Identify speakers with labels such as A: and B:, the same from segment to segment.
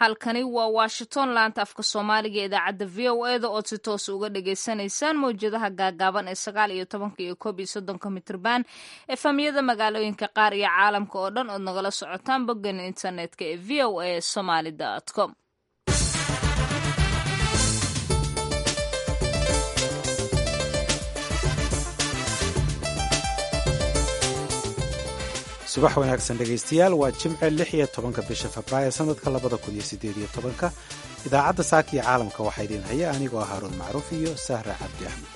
A: halkani waa washington laanta afka soomaaliga idaacadda v o eda ood si toos uga dhagaysanaysaan mawjadaha gaagaaban ee sagaal iyo tobanka iyo koob iyo soddonka mitrban efamyada magaalooyinka qaar iyo caalamka oo dhan ood nagala socotaan boggeena internetka ee v o a somaly com
B: subax wanaagsan dhegaystayaal waa jimce lix iyo tobanka bisha febraayo sanadka labada kun iyo siddeed iyo tobanka idaacadda saaka iyo caalamka waxaa idiin haya anigoo haaruun macruuf iyo sahra cabdi axmed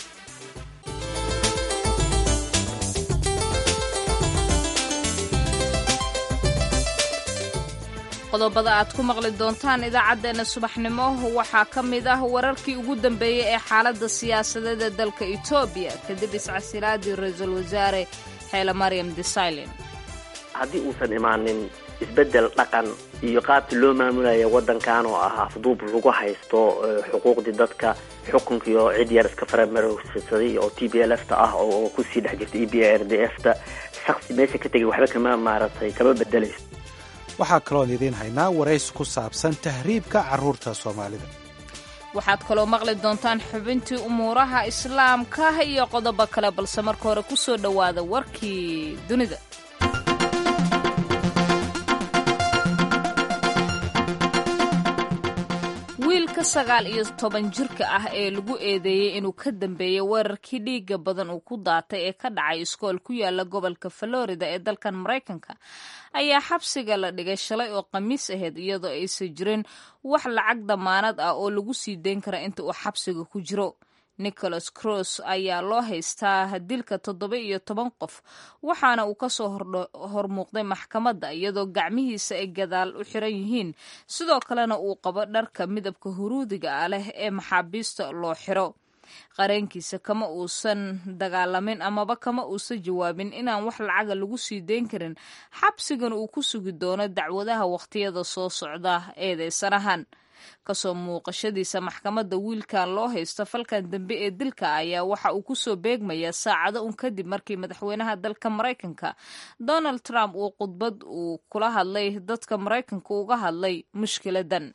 A: qodobada aad ku maqli doontaan idaacaddeenna subaxnimo waxaa ka mid ah wararkii ugu dambeeyey ee xaaladda siyaasadeed ee dalka etoobiya kadib iscasilaadii ra-iisul wasaare xeele maryam desailin
C: haddii uusan imaanin isbeddel dhaqan iyo qaabkii loo maamulaya waddankan oo ah afduub lagu haysto xuquuqdii dadka xukunkiio cid yar iska faramarogsaday oo t b l f ta ah oo kusii dhex jirta e b r d f ta shaksi meesha ka tegay waxba kama maaragtay kama bedelayso
B: waxaa kaloon idiin haynaa warays ku saabsan tahriibka carruurta soomaalida
A: waxaad kaloo maqli doontaan xubintii umuuraha islaamka iyo qodobo kale balse marka hore ku soo dhowaada warkii dunida wiilka sagaal iyo toban jirka ah ee lagu eedeeyey inuu ka dambeeyey weerarkii dhiiga badan uu ku daatay ee ka dhacay iskool ku yaala gobolka florida ee dalkan maraykanka ayaa xabsiga la dhigay shalay oo khamiis ahayd iyadoo aysan jirin wax lacag damaanad ah oo lagu sii deyn kara inta uu xabsiga ku jiro nicholas cross ayaa loo haystaa dilka toddoba iyo toban qof waxaana uu kasoo hormuuqday maxkamadda iyadoo gacmihiisa ay gadaal u xiran yihiin sidoo kalena uu qabo dharka midabka huruudiga ah leh ee maxaabiista loo xiro qareenkiisa kama uusan dagaalamin amaba kama uusan jawaabin inaan wax lacaga lagu sii deyn karin xabsigan uu ku sugi doono dacwadaha wakhtiyada soo socda eedeysanahan kasoo muuqashadiisa maxkamadda wiilkan loo haysto falkan dambe ee dilka ayaa waxa uu kusoo beegmayaa saacado un kadib markii madaxweynaha dalka maraykanka donald trump uu khudbad uu kula hadlay dadka maraykanka uga hadlay mushkiladan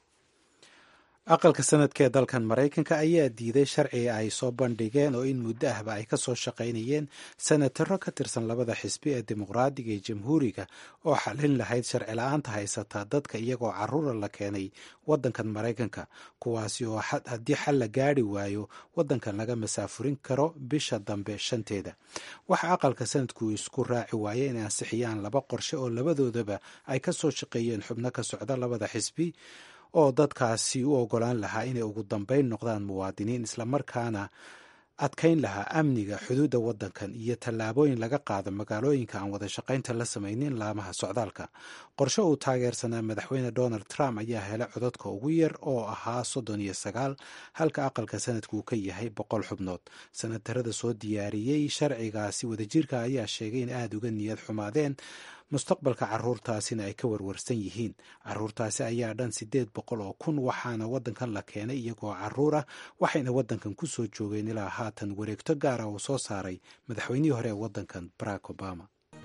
B: aqalka sanadka ee dalkan maraykanka ayaa diiday sharciga ay soo bandhigeen oo in muddo ahba ay ka soo shaqaynayeen senataro ka tirsan labada xisbi ee dimuqraadiga iyo jamhuuriga oo xallin lahayd sharci la-aanta haysataa dadka iyagoo caruura la keenay waddankan maraykanka kuwaasi oo haddii xal la gaari waayo waddankan laga masaafurin karo bisha dambe shanteeda waxa aqalka sanadku isku raaci waaye inay ansixiyaan laba qorshe oo labadoodaba ay ka soo shaqeeyeen xubno ka socda labada xisbi oo dadkaasi u ogolaan lahaa inay ugu dambeyn noqdaan muwaadiniin islamarkaana adkayn lahaa amniga xuduudda waddankan iyo tallaabooyin laga qaado magaalooyinka aan wada shaqaynta la samaynin laamaha socdaalka qorshe uu taageersanaa madaxweyne donald trump ayaa helay codadka ugu yar oo ahaa soddon iyo sagaal halka aqalka sanadku uu ka yahay boqol xubnood sanatarada soo diyaariyey sharcigaasi wadajirka ayaa sheegay in aada uga niyad xumaadeen mustaqbalka caruurtaasina ay ka warwarsan yihiin caruurtaasi ayaa dhan siddeed boqol oo kun waxaana waddankan la keenay iyagoo caruur ah waxayna waddankan ku soo joogeen ilaa haatan wareegto gaara uu soo saaray madaxweynihii hore ee waddankan barack obama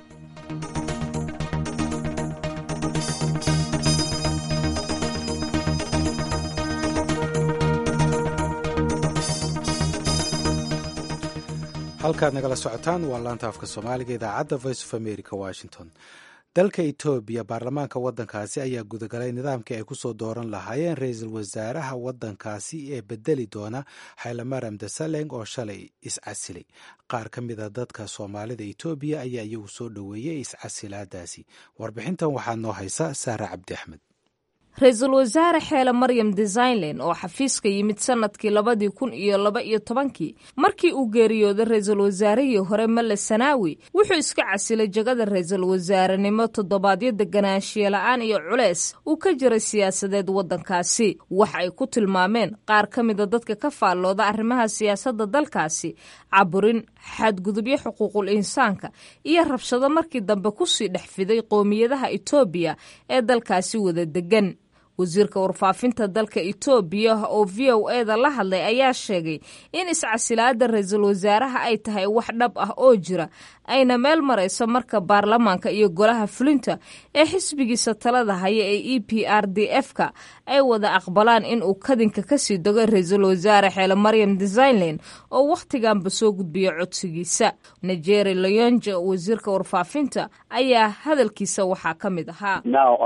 B: halkaad nagala socotaan waa laanta afka soomaaliga idaacadda voice of america washington dalka etoobiya baarlamaanka waddankaasi ayaa gudagalay nidaamkii ay kusoo dooran lahaayeen ra-iisul wasaaraha waddankaasi ee bedeli doona xaylamaram desaleng oo shalay iscasilay qaar ka mid a dadka soomaalida etoobiya ayaa iyagu soo dhoweeyey iscasilaadaasi warbixintan waxaa noo haysa saare cabdi axmed
A: ra-iisul wasaare xeele maryam desailin oo xafiiska yimid sanadkii labadii kun iyo laba iyo tobankii markii uu geeriyooday ra-iisul wasaarihii hore male sanaawi wuxuu iska casilay jagada ra-iisul wasaarenimo toddobaadyo deganaanshiye la-aan iyo culeys uu ka jiray siyaasadeed waddankaasi wax ay ku tilmaameen qaar ka mida dadka ka faallooda arrimaha siyaasadda dalkaasi caburin xadgudubyo xuquuqul insaanka iyo rabshado markii dambe kusii dhex fiday qoomiyadaha etoobiya ee dalkaasi wada degan wasiirka warfaafinta dalka etoobiya oo v o eda la hadlay ayaa sheegay in iscasilaada ra-iisul wasaaraha ay tahay wax dhab ah oo jira ayna meel marayso marka baarlamaanka iyo golaha fulinta ee xisbigiisa talada haya ee e p r d f ka ay wada aqbalaan in uu kadinka kasii dogo ra-iisul wasaare xeele maryam designeland oo wakhtiganba soo gudbiya codsigiisa nigeri leonge wasiirka warfaafinta ayaa hadalkiisa waxaa ka mid ahaa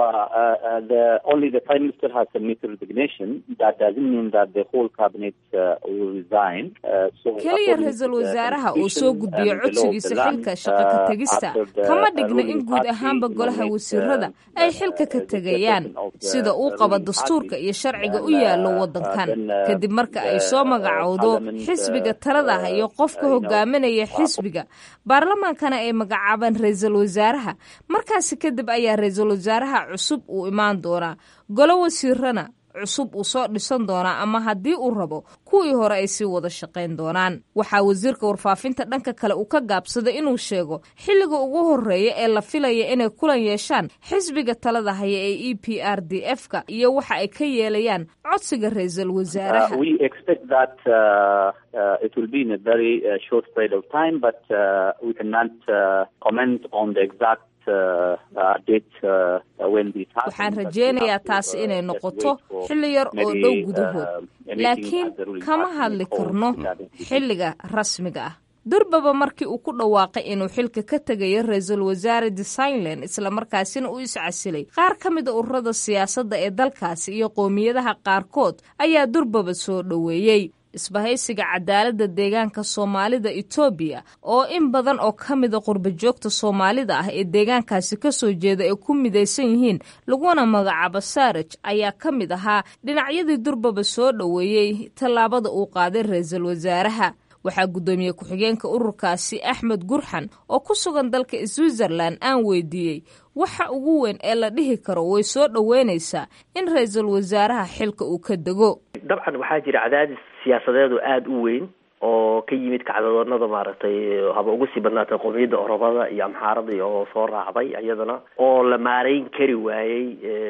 A: keliya ra-iisul wasaaraha uu soo gudbiyo codsigiisa xilka shaqo ka tegista kama dhigna in guud ahaanba golaha wasiirada ay xilka ka tegayaan sida uu qaba dastuurka iyo sharciga u yaallo waddankan kadib marka ay soo magacowdo xisbiga taladaha iyo qofka hogaaminaya xisbiga baarlamaankana ay magacaabaan ra-iisul wasaaraha markaasi kadib ayaa ra-iisul wasaaraha cusub uu imaan doonaa golo wasiirana cusub uu soo dhisan doonaa ama haddii uu rabo kuwii hore ay sii wada shaqayn doonaan waxaa wasiirka warfaafinta dhanka kale uu ka gaabsaday inuu sheego xilliga ugu horeeya ee la filaya inay kulan yeeshaan xisbiga talada haya ee e p r d f ka iyo waxa ay ka yeelayaan codsiga ra-iisul wasaaraha waxaan rajeynayaa taasi inay noqoto xilli yar oo dhow gudahood laakiin kama hadli karno xilliga rasmiga ah durbaba markii uu ku dhawaaqay inuu xilka ka tegayo ra-iisul wasaare designeland islamarkaasina u iscasilay qaar ka mida ururada siyaasadda ee dalkaasi iyo qowmiyadaha qaarkood ayaa durbaba soo dhoweeyey isbahaysiga cadaaladda deegaanka soomaalida etoobiya oo in badan oo ka mida qurbajoogta soomaalida ah ee deegaankaasi kasoo jeeda ay ku midaysan yihiin laguna magacaabo saaraj ayaa ka mid ahaa dhinacyadii durbaba soo dhoweeyey tallaabada uu qaaday ra-iisul wasaaraha waxaa guddoomiye ku-xigeenka ururkaasi axmed gurxan oo ku sugan dalka switzerland aan weydiiyey waxa ugu weyn ee la dhihi karo way soo dhoweynaysaa in ra-iisul wasaaraha xilka uu ka dego
C: dabcan waxaa jira cadaadis siyaasadeedu aada u weyn oo ka yimid kacdadoonada maaragtay haba ugu sii badnaatay qowmiyadda orobada iyo amxaaradii oo soo raacday iyadana oo la maareyn kari waayey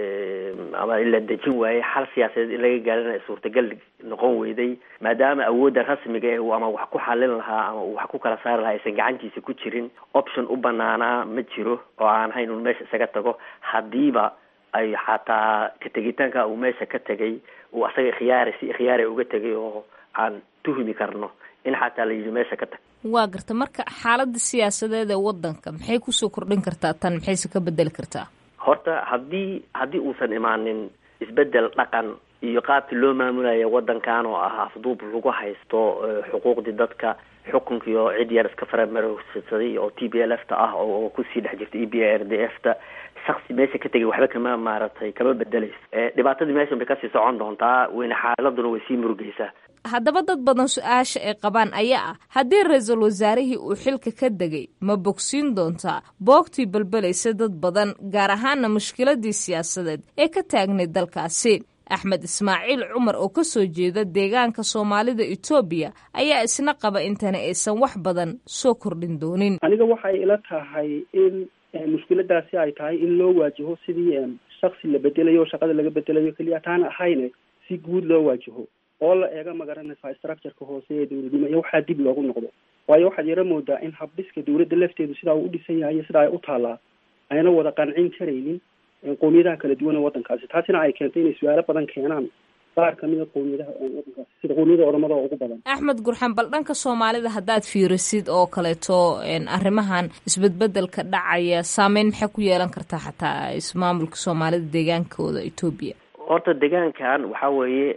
C: ama la dejin waayey xal siyaasadeed in laga gaarina ay suurtagal noqon weyday maadaama awoodda rasmiga eh ama wax ku xalin lahaa ama uu wax ku kala saari lahaa aysan gacantiisa ku jirin option u banaanaa ma jiro oo aan hayn un meesha isaga tago haddiiba ay xataa ka tegitaanka uu meesha ka tegay uu asaga khiyaari si khiyaari uga tegay oo aan tuhmi karno in xataa la yidhi meesha ka tag
A: waa garta marka xaaladda siyaasadeed ee waddanka maxay kusoo kordhin kartaa tan maxayse ka bedeli kartaa
C: horta haddii haddii uusan imaanin isbedel dhaqan iyo qaabkii loo maamulaya waddankan oo ah afduub lagu haysto xuquuqdii dadka xukunkii oo cid yar iska faramarogsaday oo t b l f ta ah oo kusii dhex jirta e b r d f ta shaksi meesha ka tegay waxba kama maaragtay kama bedeleyso dhibaatadii meeshan bay kasii socon doontaa weyne xaaladuna way sii murugeysaa
A: haddaba dad badan su-aasha ay qabaan ayaa ah haddii ra-iisul wasaarihii uu xilka ka degay ma bogsiin doontaa boogtii balbelaysa dad badan gaar ahaana mushkiladii siyaasadeed ee ka taagnay dalkaasi axmed ismaaciil cumar oo ka soo jeeda deegaanka soomaalida etoobiya ayaa isna qaba intani aysan wax badan soo kordhin doonin
D: aniga waxay ila tahay in mushkiladaasi ay tahay in loo waajaho sidii shaksi la bedelayo oo shaqada laga bedelayo keliya taana ahayne si guud loo waajaho oo la eega magaranaysaa structureka hoose ee dowladnimo iyo waxaa dib loogu noqdo waayo waxaad yaro moodaa in habdhiska dowladda lafteedu sidaa uu u dhisan yahay iyo sidaa ay u taallaa ayna wada qancin karaynin qowmiyadaha kala duwan ee waddankaasi taasina ay keentay inay su-aalo badan keenaan qaar kamida qowmiyadaha waddankaasi sida qowmiyada odamada oo ugu badan
A: axmed gurxan bal dhanka soomaalida haddaad fiirisid oo kaleeto arrimahan isbedbedelka dhacaya saameyn maxay ku yeelan kartaa xataa ismaamulka soomaalida deegaankooda etoobiya
C: horta deegaankan waxaa weeye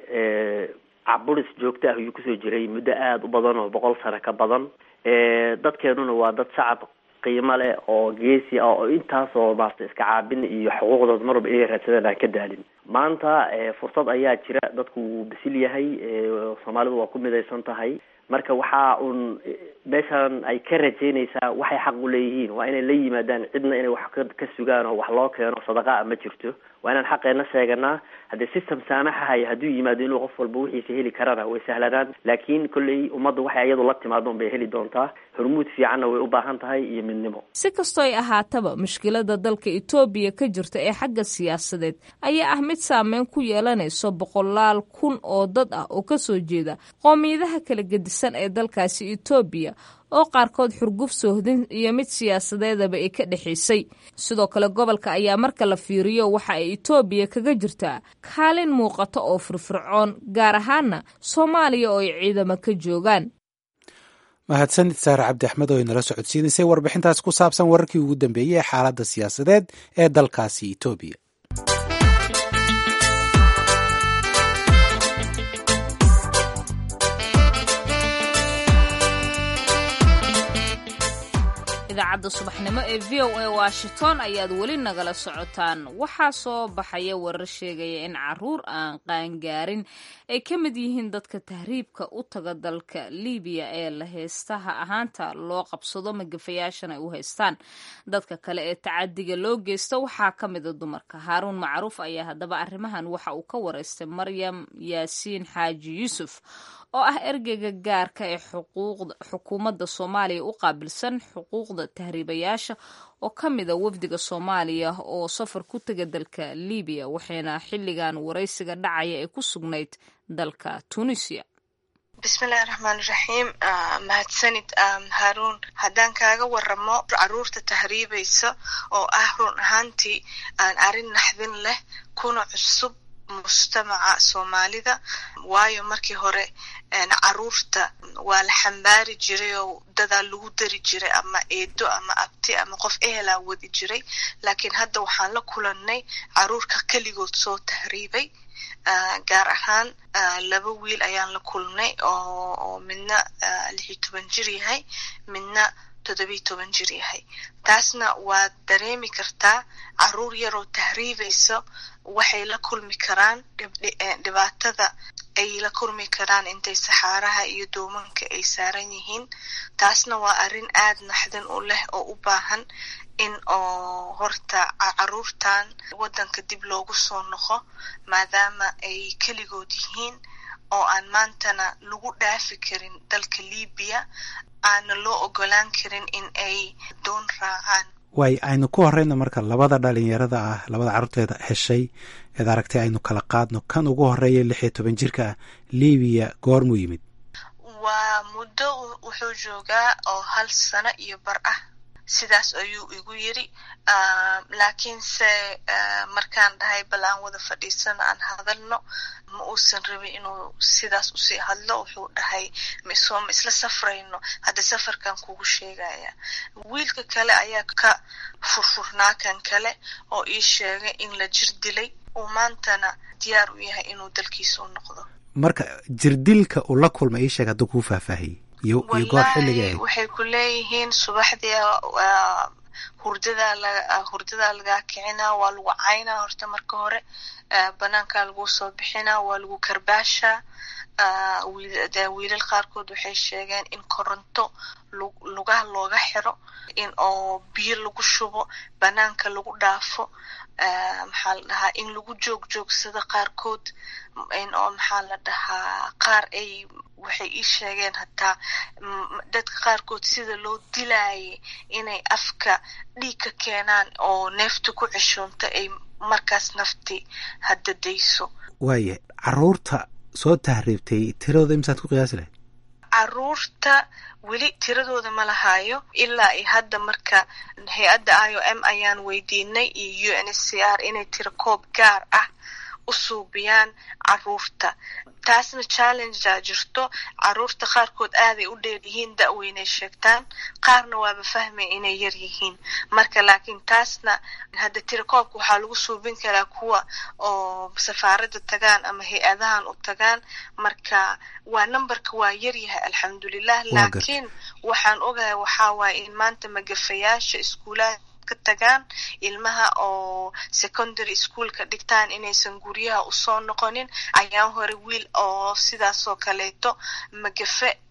C: caburis joogto ah ayuu kusoo jiray muddo aada u badan oo boqol sano ka badan dadkeenuna waa dad shacab qiimo leh oo geesi ah oo intaasoo maarata iska caabin iyo xuquuqdood marwalba inay raadsadeen aan ka daalin maanta fursad ayaa jira dadku wuu bisil yahay soomaalidu waa ku midaysan tahay marka waxaa uun meeshan ay ka rajeynaysaa waxay xaq u leeyihiin waa inay la yimaadaan cidna inay wax ka ka sugaan oo wax loo keeno sadaqaa ma jirto waa inaan xaqeena sheeganaa haddii system saamaxahaya hadduu yimaado inuu qof walba wixiisa heli karana way sahlanaan laakiin kolley ummadda waxay iyadu la timaado bay heli doontaa hormuud fiicanna way u baahan tahay iyo midnimo
A: si kastoo ay ahaataba mushkilada dalka etoobiya ka jirta ee xagga siyaasadeed ayaa ah mid saameyn ku yeelanayso boqolaal kun oo dad ah oo kasoo jeeda qoomiyadaha kala gedisan ee dalkaasi etoobiya oo qaarkood xurguf soohdin iyo mid siyaasadeedaba ay ka dhexaysay sidoo kale gobolka ayaa marka la fiiriyo waxa ay etoobiya kaga jirtaa kaalin muuqata oo firfircoon gaar ahaana soomaaliya oo ay ciidamo ka joogaan
B: mahadsanid saare cabdi axmed oo inala socodsiinaysay warbixintaas ku saabsan wararkii ugu dambeeyey ee xaaladda siyaasadeed ee dalkaasi etoobiya
A: idaacadda subaxnimo ee v o a washington ayaad weli nagala socotaan waxaa soo baxaya warar sheegaya in caruur aan qaangaarin ay ka mid yihiin dadka tahriibka u taga dalka libiya ee la heystaha ahaanta loo qabsado magafayaashan ay u haystaan dadka kale ee tacadiga loo geysta waxaa ka mida dumarka haaruun macruuf ayaa haddaba arrimahan waxa uu ka wareystay maryam yaasiin xaaji yuusuf oo ah ergeyga gaarka ee xukuumadda soomaaliya u qaabilsan xuquuqda tahriibayaasha oo ka mida wafdiga soomaaliya oo safar ku taga dalka libiya waxayna xilligan waraysiga dhacaya ee ku sugnayd dalka tunisia
E: bismillahi raxmaani raxiim mahadsanid haruun haddaan kaaga waramo caruurta tahriibaysa oo ah run ahaantii aan arrin naxdin leh kuna cusub mujtamaca soomaalida waayo markii hore caruurta waa la xambaari jiray oo dadaa lagu dari jiray ama eedo ama abti ama qof ehelaa wadi jiray laakiin hadda waxaan la kulannay caruurka keligood soo tahriibay gaar ahaan laba wiil ayaan la kulnay oo midna lixiyo toban jir yahay midna toddobiyo toban jir yahay taasna waad dareemi kartaa caruur yaroo tahriibaysa waxay la kulmi karaan dhibaatada ay la kulmi karaan intay saxaaraha iyo doomanka ay saaran yihiin taasna waa arrin aad naxdin u leh oo u baahan in oo horta caruurtan waddanka dib loogu soo noqo maadaama ay keligood yihiin oo aan maantana lagu dhaafi karin dalka libiya aana loo ogolaan karin in ay doon raacaan
B: waay aynu ku horeyno marka labada dhalinyarada ah labada carruurteeda heshay eed aragtay aynu kala qaadno kan ugu horeeya lix iyo toban jirka ah libiya goormuu yimid
E: waa muddo wuxuu joogaa oo hal sano iyo bar ah sidaas ayuu igu yiri laakiinse markaan dhahay bal aan wada fadhiisano aan hadalno ma uusan rabin inuu sidaas usii hadlo wuxuu dhahay misoo ma isla safrayno hadda safarkan kugu sheegaya wiilka kale ayaa ka furfurnaa kan kale oo ii sheegay in la jir dilay uu maantana diyaar u yahay inuu dalkiisa u noqdo
B: marka jirdilka uu la kulma ii sheeg hadduu kuu faahfaahiyey iyo iyo goor xilliga ahayd
E: waxay ku leeyihiin subaxdii hurdadaa la hurdadaa lagaa kicinaa waa lagu caynaa horta marka hore banaankaa lagu soo bixinaa waa lagu karbaashaa de wiilal qaarkood waxay sheegeen in koronto lugaha looga xiro in oo biyo lagu shubo banaanka lagu dhaafo maxaa la dhahaa in lagu joog joogsado qaarkood in oo maxaa la dhahaa qaar ay waxay ii sheegeen hataa dadka qaarkood sida loo dilaayay inay afka dhiig ka keenaan oo neefta ku ceshoonto ay markaas nafti hadda dayso
B: waaya caruurta soo tahriibtay tiradooda imsaad ku qiyaasi lahayd
E: caruurta weli tiradooda ma lahaayo ilaa i hadda marka hay-adda i o m ayaan weydiinay iyo u n s c r inay tiro koob gaar ah u suubiyaan caruurta taasna challengea jirto caruurta qaarkood aaday u dheer yihiin da-weynay sheegtaan qaarna waaba fahmay inay yar yihiin marka laakiin taasna hadda tirakoobka waxaa lagu suubin karaa kuwa oo safaaradda tagaan ama hay-adahan u tagaan marka waa numberka waa yaryahay alxamdulilah laakiin waxaan ogahay waxaa waaye in maanta magafayaasha iskuulaha ka tagaan ilmaha oo secondary schoolka dhigtaan inaysan guryaha usoo noqonin ayaan hore wiil oo sidaasoo kaleeto magafe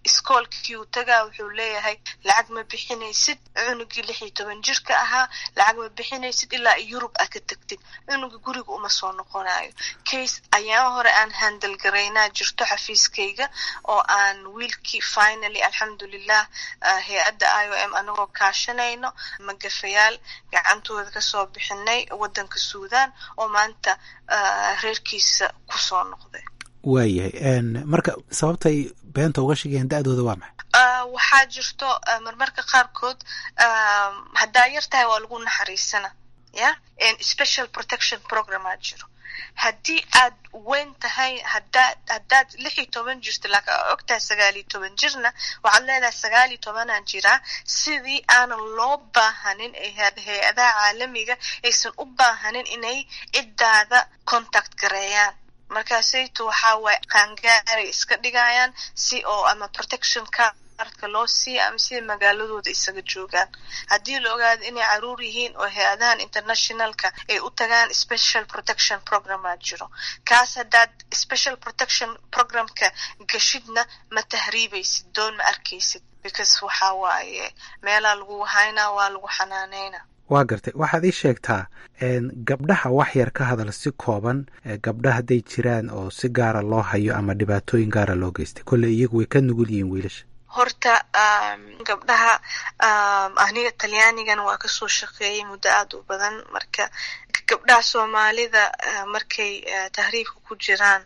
E: iskoolkii uu tagaa wuxuu leeyahay lacag ma bixinaysid cunugii lix iyo toban jirka ahaa lacag ma bixinaysid ilaa yurub aa ka tegtid cunuga guriga uma soo noqonayo case ayaa hore aan handal garaynaa jirto xafiiskayga oo aan wiilkii finally alxamdulilah hay-adda i o m anagoo kaashanayno magafayaal gacantooda kasoo bixinay wadanka suudan oo maanta reerkiisa kusoo noqday
B: waayahay marka sababtay beenta uga sheegayaan da-dooda waa maxay
E: waxaa jirto marmarka qaarkood haddaa yar tahay waa lagu naxariisana ya special protection programaa jiro haddii aad weyn tahay hadaad haddaad lix iyo toban jirto laakiin aa og tahay sagaal iyo toban jirna waxaad leedahay sagaal iyo tobanaan jiraa sidii aanan loo baahanin hay-adaha caalamiga aysan u baahanin inay ciddaada contact gareeyaan markaasayto waxaa waaye qaangaaray iska dhigayaan si oo ama protection cardka loo siiya ama sida magaaladooda isaga joogaan haddii la ogaado inay caruur yihiin oo hay-adahan internationalka ay u tagaan special protection programaa jiro kaas haddaad special protection programka gashidna ma tahriibaysid doon ma arkaysid because waxaa waaye meelaa lagu haynaa waa lagu xanaaneyna
B: waa gartay waxaad ii sheegtaa gabdhaha wax yar ka hadal si kooban gabdha hadday jiraan oo si gaara loo hayo ama dhibaatooyin gaara loo geystay kolley iyagu way ka nugul yihiin wiilasha
E: horta gabdhaha aniga talyaanigan waa kasoo shaqeeyay muddo aada u badan marka gabdhaha soomaalida markay tahriibka ku jiraan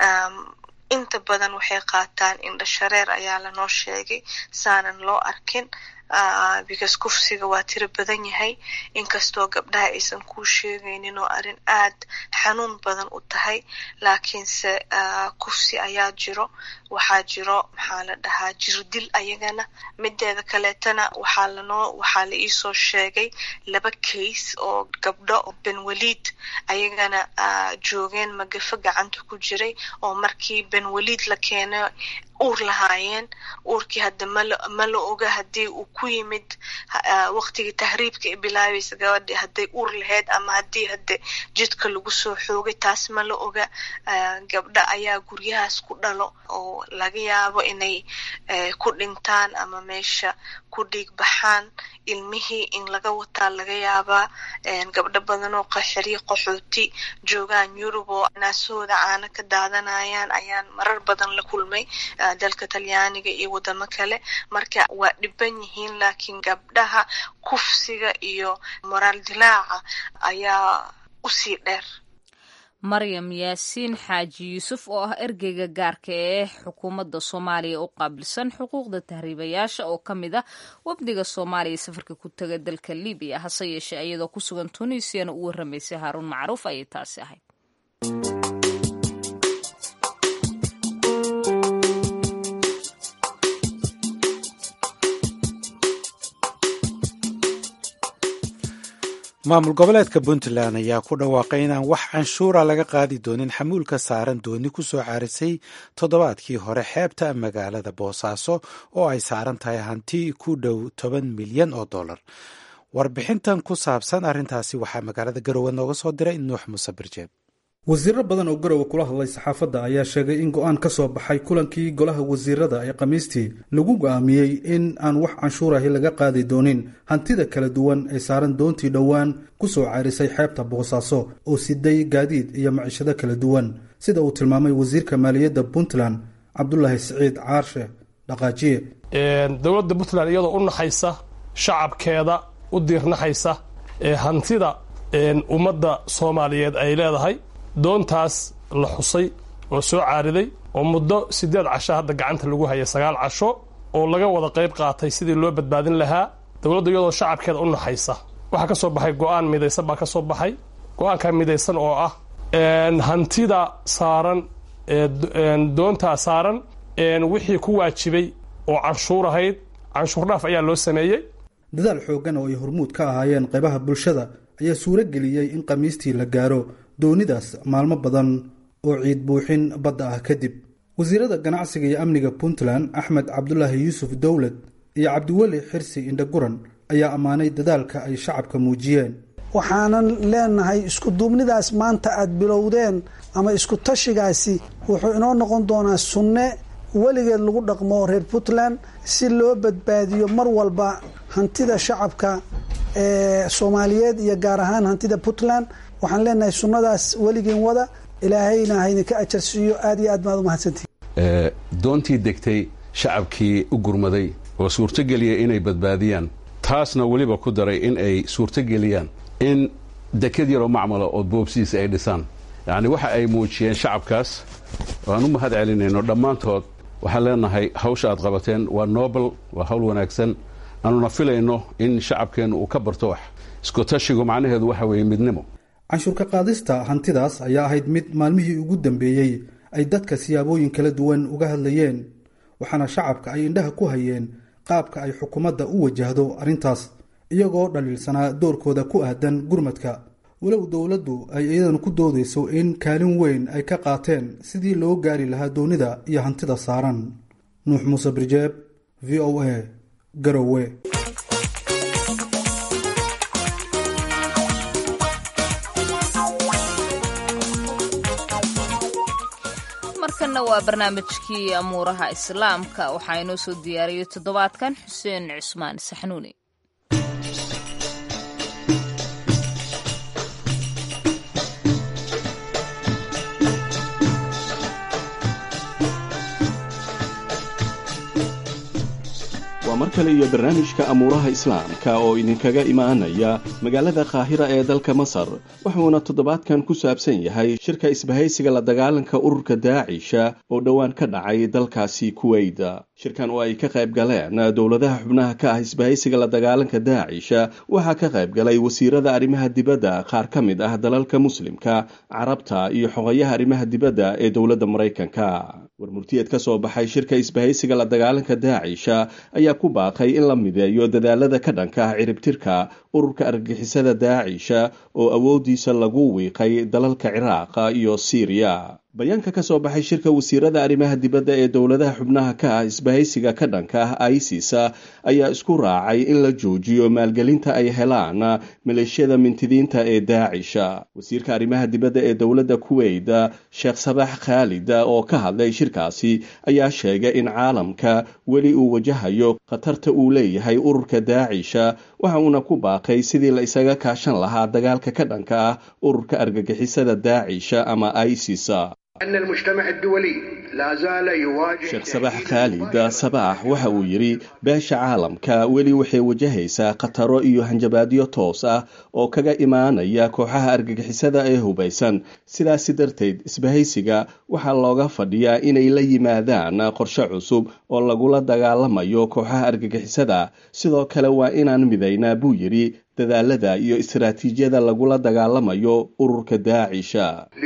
E: inta badan waxay qaataan indha shareer ayaa lanoo sheegay saanan loo arkin because kufsiga waa tiro badan yahay inkastoo gabdhaha aysan kuu sheegaynin oo arrin aad xanuun badan u tahay laakiinse kufsi ayaa jiro waxaa jiro maxaa la dhahaa jirdil ayagana mideeda kaleetana waxaa lanoo waxaa la iisoo sheegay laba case oo gabdho benwaliid ayagana joogeen magafo gacanta ku jiray oo markii benwaliid la keenay uur lahaayeen uurkii hadda mal ma la oga haddii uu ku yimid waqtigii tahriibka ay bilaabaysa gabadhi hadday uur lahayd ama haddii hadde jidka lagu soo xoogay taas ma la oga gabdha ayaa guryahaas ku dhalo oo laga yaabo inay ku dhintaan ama meesha ku dhiig baxaan ilmihii in laga wataa laga yaabaa gabdho badan oo qaxiriyo qaxooti joogaan yurub oo naasahooda caano ka daadanayaan ayaan marar badan la kulmay dalka talyaaniga iyo wadamo kale marka waa dhiban yihiin laakiin gabdhaha kufsiga iyo moraal dilaaca ayaa usii dheer
A: maryam yaasiin xaaji yuusuf oo ah ergeyga gaarka ee xukuumadda soomaaliya u qaabilsan xuquuqda tahriibayaasha oo ka mid ah wafdiga soomaaliya safarka ku taga dalka libiya hase yeeshee iyadoo ku sugan tunisiana u warramaysay haaruun macruuf ayay taasi ahayd
B: maamul goboleedka puntland ayaa ku dhawaaqay inaan wax canshuura laga qaadi doonin xamuulka saaran dooni ku soo caarisay toddobaadkii hore xeebta magaalada boosaaso oo ay saaran tahay hanti ku dhow toban milyan oo dollar warbixintan ku saabsan arrintaasi waxaa magaalada garowe nooga soo diray nuux muuse birjeeb
F: wasiiro badan oo garowe kula hadlay saxaafadda ayaa sheegay in go-aan ka soo baxay kulankii golaha wasiirada ee khamiistii lagu go'aamiyey in aan wax canshuurahi laga qaadi doonin hantida kala duwan ee saaran doontii dhowaan ku soo caarisay xeebta boosaaso oo siday gaadiid iyo macishado kala duwan sida uu tilmaamay wasiirka maaliyadda puntland cabdulaahi siciid caarshe dhaqaajiye
G: dowladda puntland iyadoo u naxaysa shacabkeeda u diirnaxaysa ee hantida ummadda soomaaliyeed ay leedahay doontaas la xusay oo soo caariday oo muddo siddeed casho hadda gacanta lagu hayay sagaal casho oo laga wada qayb qaatay sidii loo badbaadin lahaa dowladda iyadoo shacabkeeda u naxaysa waxaa ka soo baxay go-aan midaysan baa ka soo baxay go-aankaa midaysan oo ah hantida saaran doontaa saaran wixii ku waajibay oo canshuur ahayd canshuur dhaaf ayaa loo sameeyey
F: dadaal xooggan oo ay hormuud ka ahaayeen qaybaha bulshada ayaa suuro geliyey in khamiistii la gaaro doonidaas maalmo badan oo ciid buuxin badda ah kadib wasiirada ganacsiga iyo amniga puntland axmed cabdulaahi yuusuf dowlad iyo cabdiweli xirsi indhaguran ayaa ammaanay dadaalka ay shacabka muujiyeen
H: waxaanan leenahay iskuduubnidaas maanta aad bilowdeen ama isku tashigaasi wuxuu inoo noqon doonaa sunne weligeed lagu dhaqmo reer puntland si loo badbaadiyo mar walba hantida shacabka ee soomaaliyeed iyo gaar ahaan hantida puntland waxaan leenahay sunnadaas weligeen wada ilaahayna haydinka ajarsiiyo aad iyo aad baad umahadsantihi
I: doontii degtay shacabkii u gurmaday oo suurtogeliyay inay badbaadiyaan taasna weliba ku daray in ay suurtogeliyaan in dekad yaroo macmala oo boobsiis ay dhisaan yacni waxa ay muujiyeen shacabkaas waan u mahad celinayno dhammaantood waxaan leenahay hawsha aad qabateen waa nobel waa hawl wanaagsan aanuna filayno in shacabkeennu uu ka barto wax iskutashigu macnaheedu waxa weeye midnimo
F: canshuurka qaadista hantidaas ayaa ahayd mid maalmihii ugu dambeeyey ay dadka siyaabooyin kala duwan uga hadlayeen waxaana shacabka ay indhaha ku hayeen qaabka ay xukuumadda u wajahdo arrintaas iyagoo dhaliilsanaa doorkooda ku aadan gurmadka walow dowladdu ay iyadana ku doodayso in kaalin weyn ay ka qaateen sidii loo gaari lahaa doonida iyo hantida saaran nuux muuse birjeeb v o a garowe
A: markanna waa barnaamijkii amuuraha islaamka waxaa inoo soo diyaariyey toddobaadkan xuseen cusmaan saxnuuni
J: waa mar kale iyo barnaamijka amuuraha islaamka oo idinkaga imaanaya magaalada qaahira ee dalka masar wuxuuna toddobaadkan ku saabsan yahay shirka isbahaysiga la dagaalanka ururka daacisha oo dhowaan ka dhacay dalkaasi kuweyda shirkan oo ay ka qayb galeen dowladaha xubnaha ka ah isbahaysiga la dagaalanka daacisha waxaa ka qayb galay wasiirada arrimaha dibadda qaar ka mid ah dalalka muslimka carabta iyo xogayaha arrimaha dibadda ee dowladda maraykanka warmurtiyeed ka soo baxay shirka isbahaysiga la dagaalanka daacisha ayaa ku baaqay in la mideeyo dadaalada ka dhanka ah ciribtirka ururka argagixisada daacisha oo awoodiisa lagu wiiqay dalalka ciraaqa iyo siiriya bayaanka ka soo baxay shirka wasiirada arrimaha dibadda ee dowladaha xubnaha ka ah isbahaysiga ka dhanka ah isis ayaa isku raacay in la joojiyo maalgelinta ay helaan maleeshiyada mintidiinta ee daacisha wasiirka arrimaha dibadda ee dowladda kuweyt sheekh sabax khaalid oo ka hadlay shirkaasi ayaa sheegay in caalamka weli uu wajahayo khatarta uu leeyahay ururka daacisha waxa uuna ku baaqay sidii la isaga kaashan lahaa dagaalka ka dhanka ah ururka argagixisada daacisha ama isis sheekh sabax khaalid sabax waxa uu yidhi beesha caalamka weli waxay wajahaysaa khataro iyo hanjabaadyo toos ah oo kaga imaanaya kooxaha argagixisada ee hubaysan sidaasi darteed isbahaysiga waxaa looga fadhiyaa inay la yimaadaan qorshe cusub oo lagula dagaalamayo kooxaha argagixisada sidoo kale waa inaan midaynaa buu yidhi dadaalada iyo istaraatiijiyada lagula dagaalamayo ururka daacisha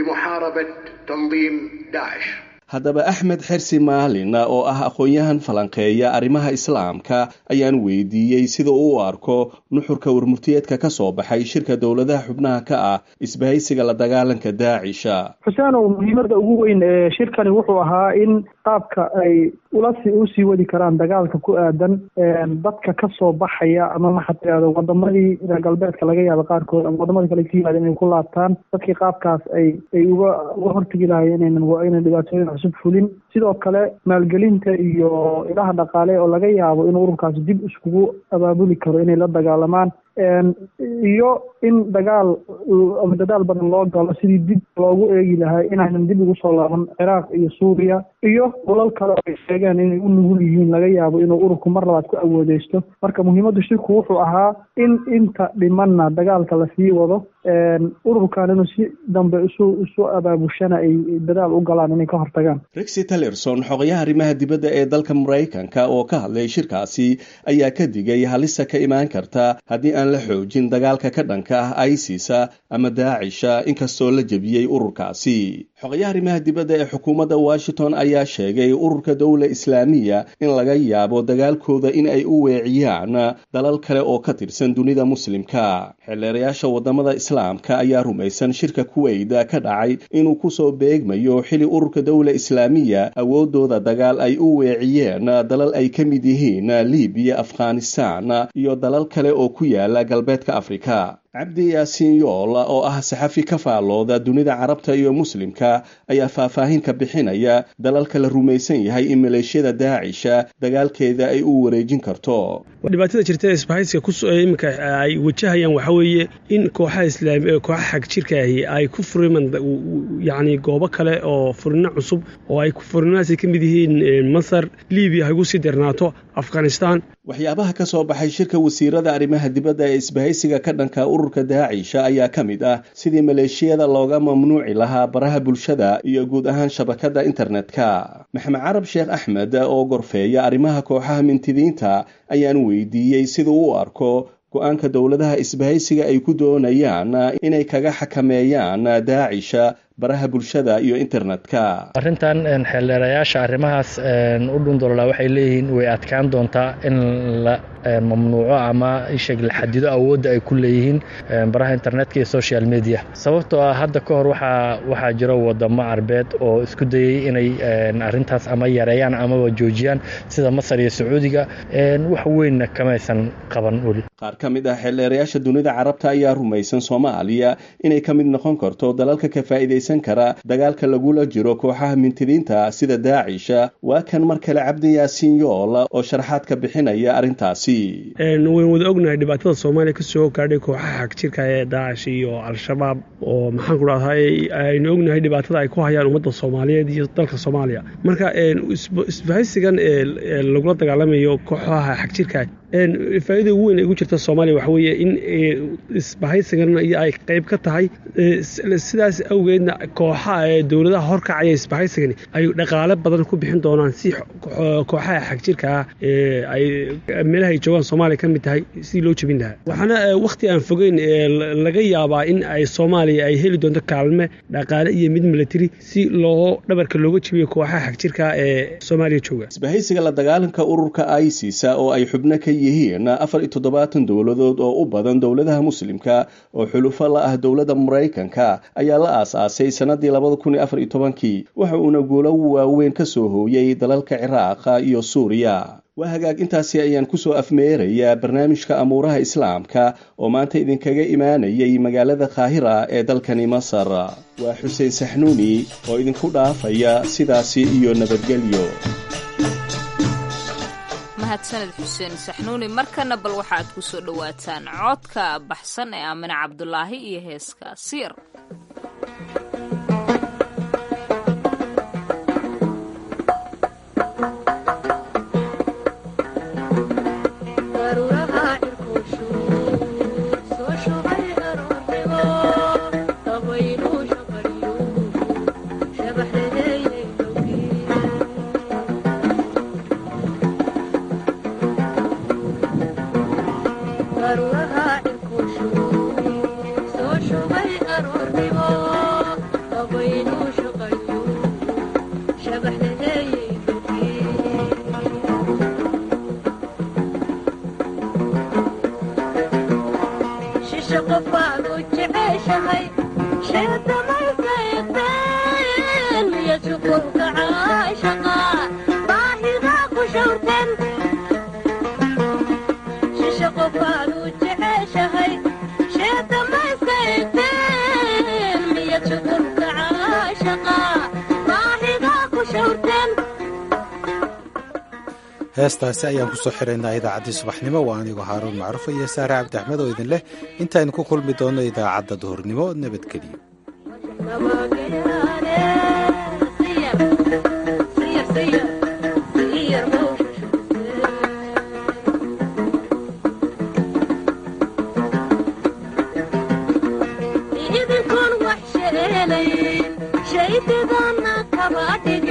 J: haddaba axmed xersi maalin oo ah aqoon-yahan falanqeeya arrimaha islaamka ayaan weydiiyey sida uu u arko nuxurka warmurtiyeedka ka soo baxay shirka dowladaha xubnaha ka ah isbahaysiga la dagaalanka daacisha
K: xuseenow muhiimadda ugu weyn ee shirkani wuxuu ahaa in qaabka ay ulasi usii wadi karaan dagaalka ku aadan dadka ka soo baxaya ama maxaa tirahda wadamadii reer galbeedka laga yaaba qaarkood ama wadamada kale ka yimaada inay ku laabtaan dadkii qaabkaas ay ay uga uga hortegi lahayen inaynan inay dhibaatooyin cusub fulin sidoo kale maalgelinta iyo ilaha dhaqaale oo laga yaabo in ururkaasi dib iskugu abaabuli karo inay la dagaalamaan iyo in dagaal ama dadaal badan loo galo sidii dib loogu eegi lahaa inaynan dib ugu soo laaban ciraaq iyo suuriya iyo dalal kale oo ay sheegeen inay u nugul yihiin laga yaabo inuu ururku mar labaad ku awoodeysto marka muhiimaddu shirku wuxuu ahaa in inta dhimanna dagaalka lasii wado ururkan inuu si dambe isu isu abaabushana ay dadaal u galaan inay ka hortagaan
J: rexi tillerson xogayaha arrimaha dibadda ee dalka maraykanka oo ka hadlay shirkaasi ayaa ka digay halista ka imaan karta haddii aan la xoojin dagaalka ka dhanka ah isis ama daacisha inkastoo la jebiyey ururkaasi xogayaha arrimaha dibadda ee xukuumadda washington ayaa sheegay ururka dowla islaamiya in laga yaabo dagaalkooda in ay u weeciyaan dalal kale oo ka tirsan dunida muslimka xeelleerayaasha wadamada islaamka ayaa rumaysan shirka kuweyda ka dhacay inuu kusoo beegmayo xili ururka dowla islaamiya awoodooda dagaal ay u weeciyeen dalal ay ka mid yihiin libiya afghanistan iyo dalal kale oo ku yaala galbeedka afrika cabdi yaasiin yool oo ah saxafi ka faallooda dunida carabta iyo muslimka ayaa faahfaahin ka bixinaya dalalka la rumaysan yahay in maleeshiyada daacisha dagaalkeeda ay u wareejin karto
L: dhibaatada jirta ee isbahaysiga iminka ay wajahayaan waxaa weeye in kooxaha islaam kooxaha xag jirkaahi ay ku furiman yacni goobo kale oo furino cusub oo ay furinahaasi ka mid yihiin masar libiya hay ugu sii dirnaato afghanistan
J: waxyaabaha ka soo baxay shirka wasiirada arrimaha dibadda ee isbahaysiga ka dhanka ururka daacisha ayaa ka mid ah sidii maleeshiyada looga mamnuuci lahaa baraha bulshada iyo guud ahaan shabakadda internetka maxamed carab sheekh axmed oo gorfeeya arrimaha kooxaha mintidiinta ayaan weydiiyey siduu u arko go-aanka dowladaha isbahaysiga ay ku doonayaan inay kaga xakameeyaan daacisha baraha bulshada iyo internetka
M: arrintan xeeldheerayaasha arrimahaas u dhundolola waxay leeyihiin way adkaan doontaa in la mamnuuco ama isheg la xadido awoodda ay ku leeyihiin baraha internetka iyo social media sababtoo ah hadda ka hor waxaa waxaa jiro wadamo carbeed oo isku dayey inay arrintaas ama yareeyaan amaba joojiyaan sida masar iyo sacuudiga wax weynna kamaysan qaban weli
J: qaar ka mid ah xeeldheerayaasha dunida carabta ayaa rumaysan soomaaliya inay ka mid noqon karto dalalka ka faa'iidaysan kara dagaalka lagula jiro kooxaha mintidiinta sida daacisha waa kan mar kale cabdi yaasiin yool oo sharaxaad ka bixinaya arrintaasi
L: waynu wada ognahay dhibaatada soomaaliya kasoo gaadhay kooxaha xagjirka ee daacish iyo al-shabaab oo maxaan ku dhahday aynu ognahay dhibaatada ay ku hayaan ummadda soomaaliyeed iyo dalka soomaaliya marka isbahaysigan lagula dagaalamayo kooxaha xagjirka faa'iida ugu weyn ay ugu jirta soomaaliya waxa weeye in isbahaysigan ay qayb ka tahay sidaas awgeedna kooxaha ee dowladaha horkacaya isbahaysigani ay dhaqaale badan ku bixin doonaan si kooxaha xagjirka ah ay meelaha ay joogaan soomaaliya ka mid tahay si loo jebin lahaa waxaana wakhti aan fogeyn laga yaabaa in ay soomaaliya ay heli doonto kaalme dhaqaale iyo mid milatari si loo dhabarka looga jebiyo kooxaha xagjirka ee soomaaliya jooga
J: isbahaysiga la dagaalanka ururka isisa oo ay xubno ka yihiin afar iyo toddobaatan dowladood oo u badan dowladaha muslimka oo xulufo la ah dowladda maraykanka ayaa la aas-aasay sanadii labada kun iyo afar iyo tobankii waxa uuna guulo waaweyn ka soo hooyey dalalka ciraaqa iyo suuriya waa hagaag intaasi ayaan kusoo afmeerayaa barnaamijka amuuraha islaamka oo maanta idinkaga imaanayay magaalada kaahira ee dalkani masar waa xuseen saxnuuni oo idinku dhaafaya sidaasi iyo nabadgelyo
A: mahadsaned xuseen saxnuuni markana bal waxa aad ku soo dhowaataan codka baxsan ee aamine cabdulaahi iyo heeska siir
B: heestaasi ayaan kusoo xiraynaa idaacaddii subaxnimo waa anigoo haaruun macruuf iyo saare cabdi axmed oo idin leh intaaynu ku kulmi doonno idaacadda duhurnimo nabadgeliyo
N: idinkoon wax sheelayn shaydidana kaba dhig